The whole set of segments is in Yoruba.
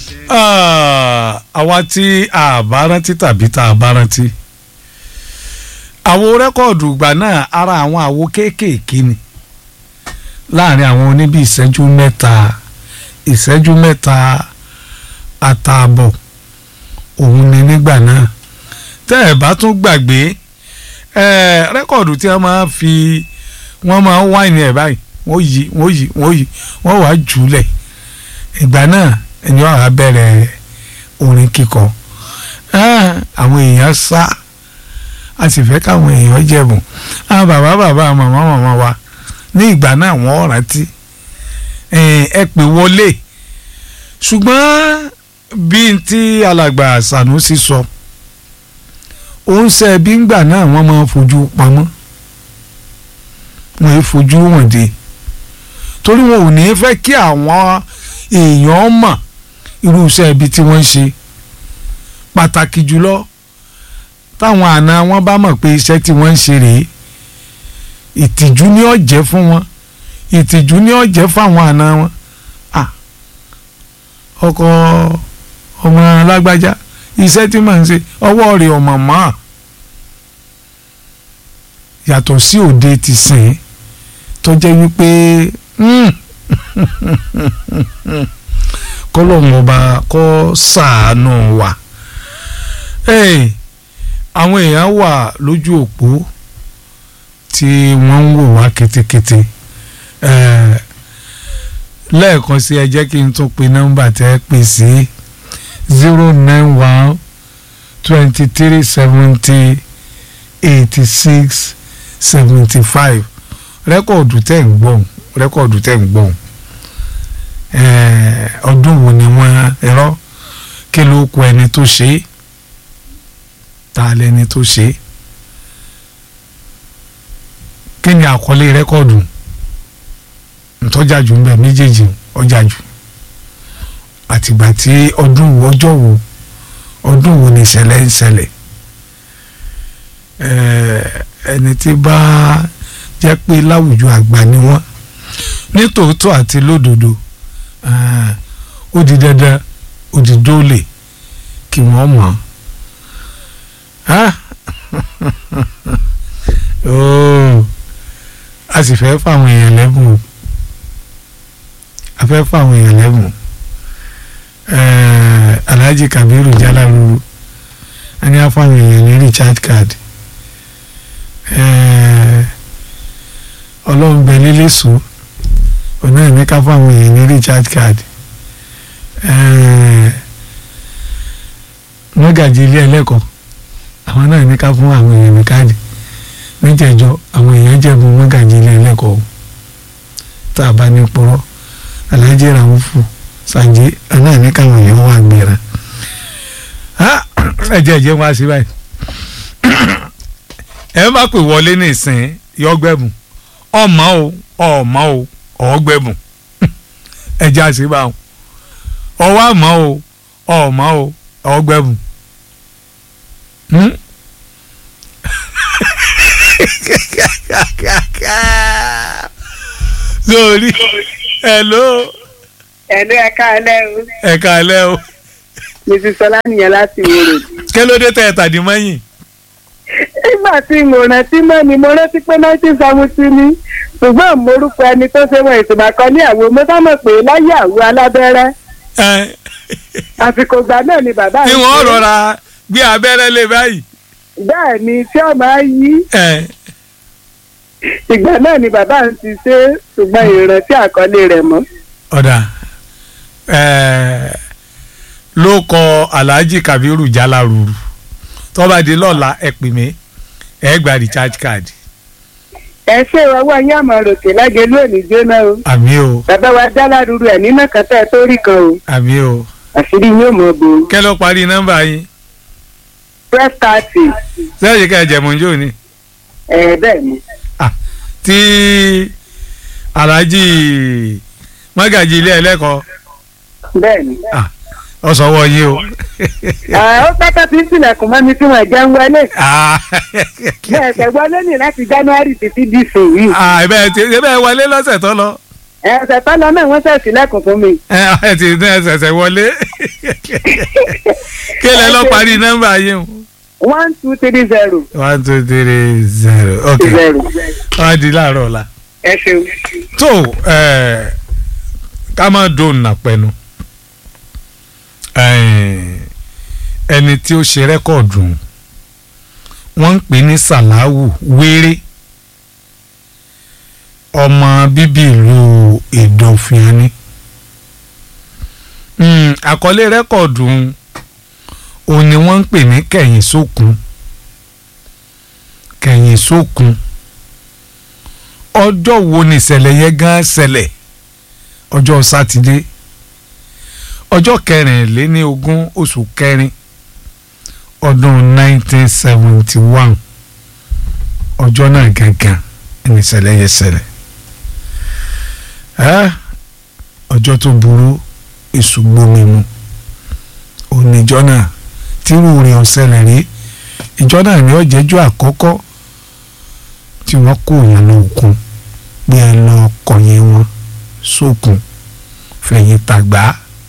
àwa tí a bá rántí tàbí tá a bá rántí àwo rẹ́kọ̀dù ìgbà náà ara àwọn àwo kéékèèké ni láàrin àwọn oníbí ìṣẹ́jú mẹ́ta ìṣẹ́jú mẹ́ta àtààbọ̀ òun ni nígbà náà tẹ́ ẹ̀ bá tún gbàgbé rẹ́kọ̀dù tí wọ́n máa fi wọ́n máa wáìnì ẹ̀ báyìí wọ́n yí wọ́n yí wọ́n yí wọ́n wàá jùlẹ̀ ìgbà náà ẹni wàá wá bẹ̀rẹ̀ orin kíkọ àwọn èèyàn sá a sì fẹ́ káwọn èèyàn jẹ̀bùn àwọn bàbá bàbá màmá màmá wa ní ìgbà náà wọ́n rántí ẹ pè wọlé ṣùgbọ́n bí n tí alàgbà Sanusi sọ òun ṣe bí ngbà náà wọ́n máa fojú pamọ́ wọ́n yìí fojú wọn dé torí wọn ò ní fẹ́ kí àwọn èèyàn mọ̀ irú iṣẹ́ ibi tí wọ́n ń ṣe pàtàkì jùlọ táwọn àna wọn bá mọ̀ pé iṣẹ́ tí wọ́n ń ṣe rèé ìtìjú ni ó jẹ́ fún wọn ìtìjú ni ó jẹ́ fáwọn àna wọn ọkọ ọmọ lágbájá iṣẹ́ tí màá ń ṣe ọwọ́ rẹ̀ ọmọ mọ́ yàtọ̀ sí òde ti sìn tó jẹ́ wípé kọ́lọ́mù ọba kọ́ ṣàánú wa àwọn èèyàn wà lójú òpó tí wọ́n ń wò wá kétékété lẹ́ẹ̀kan sí ẹ jẹ́ kí n tún pe nọ́mbà tẹ́ ẹ pè sí zero nine one twenty three seventy eighty six seventy five rẹ́kọ̀dù tẹ̀ ń gbọ̀n rẹ́kọ̀dù tẹ̀ ń gbọ̀n ọdún wo ni wọ́n ẹ̀rọ kí ló kọ ẹni tó ṣe é ta lẹni tó ṣe é kí ni àkọlé rẹ́kọ̀dù ntọ́jà jù ń bẹ méjèèjì ọjà jù àtìgbà tí ọdún wo ọjọ́ wo ọdún wo ni ìṣẹ̀lẹ̀ ń ṣẹlẹ̀ ẹni tí bá jẹ́ pé láwùjọ àgbà ni wọ́n ní tòótọ́ àti lódodo ó di dandan ó di dóòlè kí wọ́n mọ̀ a sì fẹ́ fáwọn èèyàn lẹ́bùn o a fẹ́ fáwọn èèyàn lẹ́bùn Alhaji Kabiru Jalalu a ní afáwọn èèyàn ní recharge card ọlọ́run bẹ lílé sùn ọ̀nà ẹ̀mí ká fáwọn èèyàn ní recharge card mọ́gàjì ilé ẹlẹ́kọ̀ọ́ àwọn náà ní ká fún àwọn èèyàn ní káàdì níjẹ̀jọ́ àwọn èèyàn jẹ̀bù mọ́gàjì ilé ẹlẹ́kọ̀ọ́ tá a bá ní purọ́ Alhaji Raufu Sànjí náà ní káwọn èèyàn wà gbéra ẹ̀jẹ̀ ẹ̀jẹ̀ wá sí báyìí ẹ má pè wọlé ní ìsìn yọgbẹ́bùn ọmọ o ọmọ o ọgbẹ́bùn ẹ̀jẹ̀ àṣìbáwọn ọwọ́ àmọ́ o ọmọ o ọgbẹ́bùn. lórí hello. ẹ̀lú ẹ̀ka alẹ́ o. ẹ̀ka alẹ́ o. mrs sọlá nìyẹn láti wòrò. kí ló dé tẹ ẹ tàdí mọ́yìn. nígbà tí mo rántí mọ́ ni mo rántí pé nineteen seventy ni ṣùgbọ́n morúkọ ẹni tó ṣe wọ́n ìsìnkà kan ní àwo mo sá mọ̀ pé láyé àwo alábẹ́rẹ́ àsìkò ìgbà náà ni bàbá tí wọ́n rọra gbé abẹ́rẹ́ lé báyìí. bẹ́ẹ̀ ni tí ó máa yí ìgbà náà ni bàbá ń ti ṣe ṣùgbọ́n ìrántí àkọlé rẹ̀ mọ́. ọ̀dà ló kọ Alhaji Kabiru Jalalu tó bá di lọ́la ẹ pè mí ẹ gba recharge card. ẹ ṣe ọwọ́ yín àmọ́ ròkè lágẹ̀ lónìí jóná o. àmì o. bàbá wa Jalalu ẹ̀ nínú kẹtẹ́ tó rí kan o. àmì o. àṣírí yóò mọ̀ bò. kẹ́ ló parí nọ́mbà yín. twelve thirty. sẹ́yìn ká ẹ jẹ̀mú jò ní. ẹ bẹ́ẹ̀ ni. tí Alhaji Mọ́gàjì ilé ẹlẹ́kọ̀ọ́. bẹ́ẹ̀ ni. ọ sọwọ́ yín o. ó pẹ́pẹ́ tí ń tilẹ̀kùn mọ́ mi tí wọ́n jẹ́ ń wọlé. bẹ́ẹ̀ tẹ̀ wọlé ní láti January títí di sùn yìí. ẹ̀bẹ̀ ti ẹ̀bẹ̀ wọlé lọ́sẹ̀ tó lọ. ẹ̀sẹ̀ tó lọ náà wọ́n ṣẹ̀ sílẹ̀kùn fún mi. ẹ ti ní ẹsẹ̀sẹ̀ wọlé. kí lẹ lọ parí nọ́mbà yín o. one two three zero one two three zero ok zero wọ́n á di láàárọ̀ ọ̀la. ẹ ṣeun. tó ẹ ká má dùn nàpẹnu ẹni tí ó ṣe rẹ́kọ̀dù wọ́n ń pè ní sàláwù wéré ọmọ bíbí ìlú ìdọ̀fìnni àkọlé rẹ́kọ̀dù òun ni wọ́n ń pè ní kẹ̀yìn sókun kẹ̀yìn sókun ọjọ́ wo ni ìṣẹ̀lẹ̀ yẹn gan ṣẹlẹ̀ ọjọ́ sátidé ọjọ́ kẹrìnléní ogún oṣù kẹrin ọdún 1971 ọjọ́ náà gangan ni ìṣẹ̀lẹ̀ yẹn ṣẹlẹ̀ ọjọ́ tó burú èṣù gbomi mu oníjọ́ náà tírú rẹ̀ ọ̀ṣẹlẹ̀ rí ìjọ náà ni ọ̀jẹ̀jọ́ àkọ́kọ́ tí wọ́n kó yẹn lóòkun bí ẹ lọ kọ̀yìn wọn sókun fẹ̀yìn tàgbá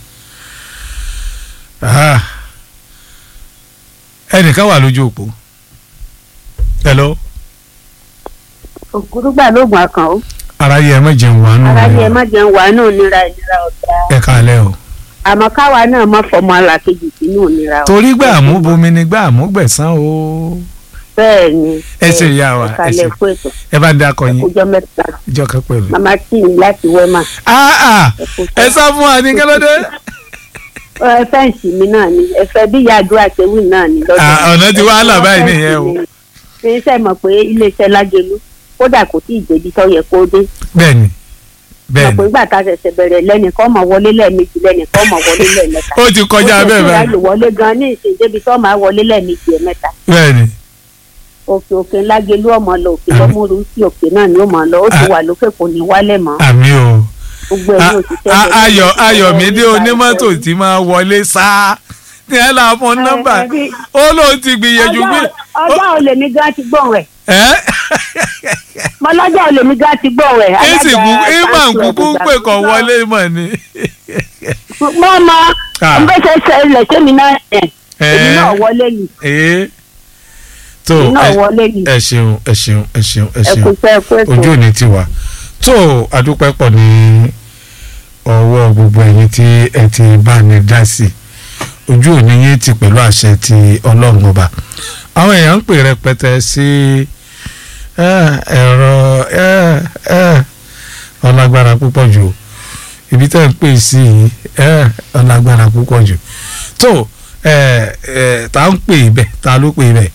ẹnìkan wà lójú òpó hello ògúrúgbà lóògùn àkàn ó ara yẹ ẹ má jẹun wà nù ara yẹ má jẹun wà náà nira ìnira ọ̀tá ẹ kálẹ̀ o àmọ́ káwa náà má fọmọ alákejì sínú ìnira ọ̀tá. torí gbà mú bomi ni gbà mú gbẹ̀sán o bẹ́ẹ̀ ni ẹ ṣe ìyá wa ẹ ṣe ìkàlẹ̀ fún ètò ẹ bá dákọ yín ọjọ́ mẹ́ta ìjọ kan pẹ̀lú. màmá tì mí láti wẹ́mà. Ah, ah, ẹ sá fún wa ní kẹlẹdẹ. ẹ fẹ́ǹsì mi náà ni ẹ fẹ́ bí yàdúrà tẹ́wì náà ni lọ́dọ̀ Ah, ọ̀nà ti wàhálà báyìí nìyẹn o. ṣe é sẹ́ mọ̀ pé iléeṣẹ́ lájẹlú kódà kò tí ì débi tó yẹ kó dé bẹ́ẹ̀ni mọ̀ pé bẹ́ẹ̀ni ìgbà tá a ṣẹ̀ṣẹ̀ bẹ̀rẹ̀ lẹ́nìkan mọ̀ wọlé lẹ́ẹ̀mejì lẹ́nìkan mọ̀ wọlé lẹ́ẹ̀mẹ́ta ó ti kọjá bẹ́ẹ̀ ó ti báyìí ráyè wọlé gan ní ìsìn débi tó máa wọlé lẹ́ẹ̀mejì ẹ̀mẹ́ta bẹ́ẹ̀ni òkè òkè lágẹlú ọmọ lọ òkè lọmúru sí òkè náà ni ó mọ lọ ó ti Ah. wà lókè kò ní wálẹ̀ mọ́ àmì o gbogbo ẹ̀ ní A- òṣìṣẹ́ a- bẹ̀rẹ̀ ayọ̀ ní ayọ̀mídé ìgbà onímọ́tò ìfẹ́. tí máa wọlé sáá ní ẹ là fún nọ́mbà Ẹ, bí- ó lóun ti gbìyànjú bí ọjọ́ ọjọ́ olè mi gan ti gbọ̀n rẹ̀ ẹ mọ lọ́jọ́ olè mi gan ti gbọ̀n rẹ̀ èsì kú ìmọ̀ council nkúkú of pè kàn Ìgbà- wọlé mọ̀ ni. mọ́ mọ́ Ah. n bẹ́ ṣe ṣẹlẹ̀ sẹ́mi náà ẹ̀ èmi Ẹ. náà wọlé ni Ee. tó èmi náà ẹ- wọlé ni ẹ ṣeun ẹ ṣeun ẹ ṣeun ẹ ẹ ṣeun kò sẹ́ ẹ kó ètò ojú òní ti wà tó adúpẹ́ pọ̀ ní ọwọ́ gbogbo ẹ̀yin tí ẹ ti bá ní dá sí ojú òní yín ti pẹ̀lú àṣẹ ti ọlọ́run ọba àwọn èèyàn ń pè rẹpẹtẹ sí ẹ, ẹ̀rọ ẹ, ẹ, ọlágbára púpọ̀ jù ibi tẹ́ ń pè sí yìí ẹ, ọlágbára púpọ̀ jù tó ẹ, ẹ, ta ń pè ibẹ̀ ta ló pè ibẹ̀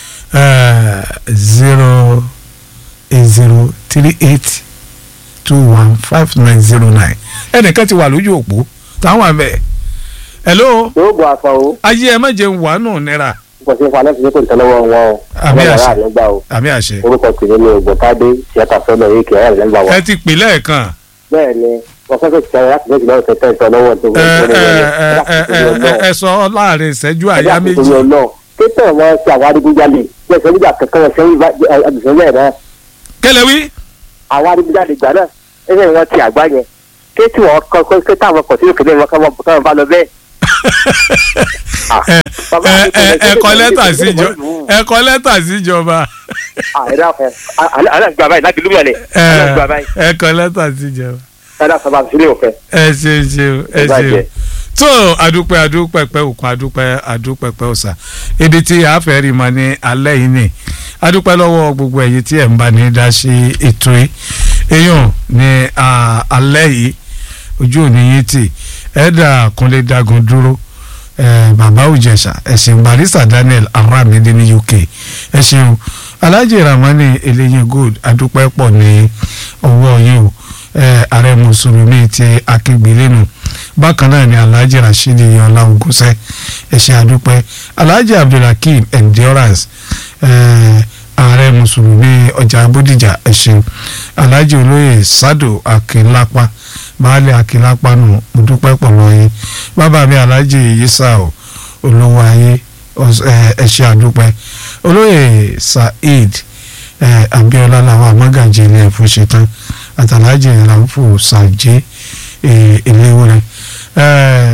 zero eight zero three eight two one five nine zero nine ẹnìkan ti wà lójú òpó táwọn àmì hello yóò bọ àfọ o ayé ẹ má jẹun wà nù nira kò sí fún alẹ́ fi kò tẹ́ lọ́wọ́ wọn o Àmì ọlọ́run àṣẹ. ará rẹ̀ gbà o àmì àṣẹ orúkọ tèmi ni ògbóntádé tíátà sọ́nà yìí kì í ará rẹ̀ gbà wá. ẹ ti pè lẹ́ẹ̀kan bẹ́ẹ̀ ni wọ́n fẹ́ fẹ́ ti sẹ́yìn láti méjì lọ́wọ́ tẹ́tẹ́ ìtọ́ lọ́wọ́ tó ẹ ẹ ẹ ẹ ẹ ẹ sọ láàrin ìṣẹ́jú àyá méjì títẹ̀ wọn ṣe àwọn adigunjalè bí ẹsẹ̀ nígbà kankan wọn sẹ́yìn àdùsọ́lẹ̀ náà kẹlẹ wí àwọn adigunjalè gbà náà ẹsẹ̀ wọn ti àgbá yẹn kéétì wọn kọ́ kó táwọn kọ̀ sí òkèlè wọn káwọn káwọn bá lọ bẹ́ẹ̀. Ah, ẹ bàbá ẹ mi kò ẹ lè ẹ ṣe kọ é lẹ́tà lè ṣe é síjọ lè mú. ẹ kọ lẹ́tà síjọba àìrá fẹ alágbà báyìí láti lúmọ̀ lẹ̀ ẹ alágbà báyìí ẹ kọ lẹ́tà síjọba ẹ̀dá sábà sílé òfẹ́. ẹ ṣeun ṣeun ẹ Ẹ bàjẹ́. ṣeun tó àdúpẹ́ àdúpẹ́pẹ́ òkun àdúpẹ́ àdúpẹ́pẹ́ ọ̀sà ibi tí a fẹ́ rí ma ní alẹ́ yìí ni àdúpẹ́ lọ́wọ́ gbogbo ẹ̀yin tí ẹ̀ ń bá ní dá sí ètò yìí èèyàn ní à, alẹ́ yìí ojú òní yín tì ẹ̀dà kúnlé dagun dúró eh, bàbá òjẹ̀ṣà ẹ̀sìn barista daniel aramide ní uk ẹ ṣeun alhaji ramani eléyìn gold àdúpẹ́ pọ̀ ní ọwọ́ yìí o eh, ààrẹ mùsùlùmí ti akíngbélénu bákan náà ni alhaji rasheed yọlá ogúnṣẹ ẹṣẹ àdúpẹ́ alhaji abdulhakeem endurance eh, ààrẹ mùsùlùmí ọjà bódìjà ẹṣẹ alhaji olóyè sado akínlápá baálé akínlápá nù mo dúpẹ́ pọ̀ lọ́yìn bàbá mi alhaji yisa o olówó ayé ọs- eh, ẹṣẹ àdúpẹ́ olóyè saheed eh, abiola làwọn amágàjì ilé ẹ̀fọ́ ṣetán àtàlájì ìrànfò ṣàjẹ́ ìléwọ́rẹ́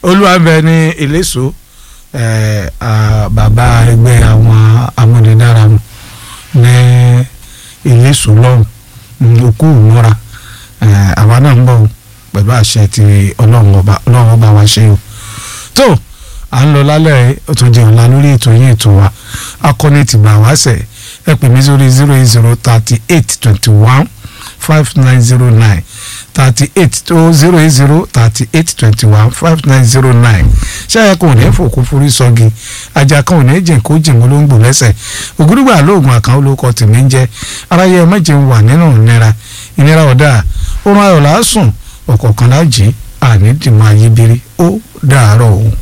olúwàbẹ ní ìlẹ́sọ ẹ̀, à, bàbá ẹgbẹ́ àwọn amúnidára mu ní ìlẹ́sọ lọ́hùn ní okú ìmúra ẹ̀, àwa náà ń bọ̀ o, pẹ̀lú àṣẹ ti ọlọ́run ọba ọlọ́run ọba wa ṣe o tó à ń lọ lálẹ́ ó tún jẹun la lórí ètò yín ètò wa akọni tìgbà wá sẹ̀ ẹ pè mí sórí zero eight zero thirty eight twenty one five nine zero nine thirty eight tó zero eight zero thirty eight twenty one five nine zero nine ṣáyà kan ò ní fòkú forí sọ́gi ajá kan ò ní jìn kó jìn olóńgbò lẹ́sẹ̀ ògúrúgbà lóògùn àkàn olóko tèmi ń jẹ́ aráyé ẹ méje ń wà nínú ìnira ìnira ọ̀dà oorun ayọ̀ làásùn ọ̀kọ̀ọ̀kan láàjì àní dìmọ̀ ayébírí ó dàárọ̀ òun.